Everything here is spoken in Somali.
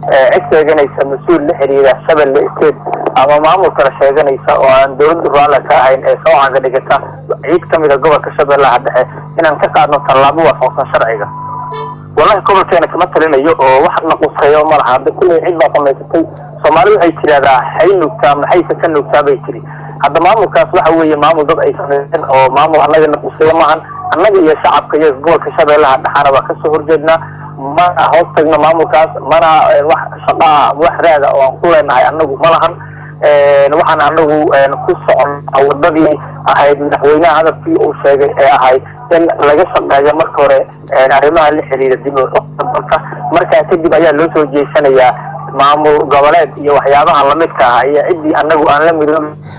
cid sheeganaysa mas-uul la xiriira shabeelle state ama maamul kale sheeganaysa oo aan dowladda raalle ka ahayn ee soo caga dhigata ciid ka mid a gobolka shabeellaha dhexe inaan ka qaadno tallaabo waafaqsan sharciga wallahi gobolkeena kama talinayo oo wax na quseeyo ma laha hadda kulley cid baa samaysatay soomaali waxay tidhahdaa hay nuugtaa maxayse ka nuugtaa bay tiri hadda maamulkaas waxa weeye maamul dad ay sameeyeen oo maamul annaga na quseeyo maahan annaga iyo shacabka iyo gobolka shabeellaha dhexaana waa kasoo horjeednaa mana hoos tagno maamulkaas mana wax shaqaa wax raada oo aan ku leenahay annagu ma lahan waxaan anagu ku socon wadadii ahayd madaxweynaha hadalkii uu sheegay ee ahayd in laga shaqeeyo marka hore arrimaha la xiriira dib dalka markaa kadib ayaa loo soo jeesanayaa maamul goboleed iyo waxyaabaha lamidka ah iyo ciddii anagu aan la midoobi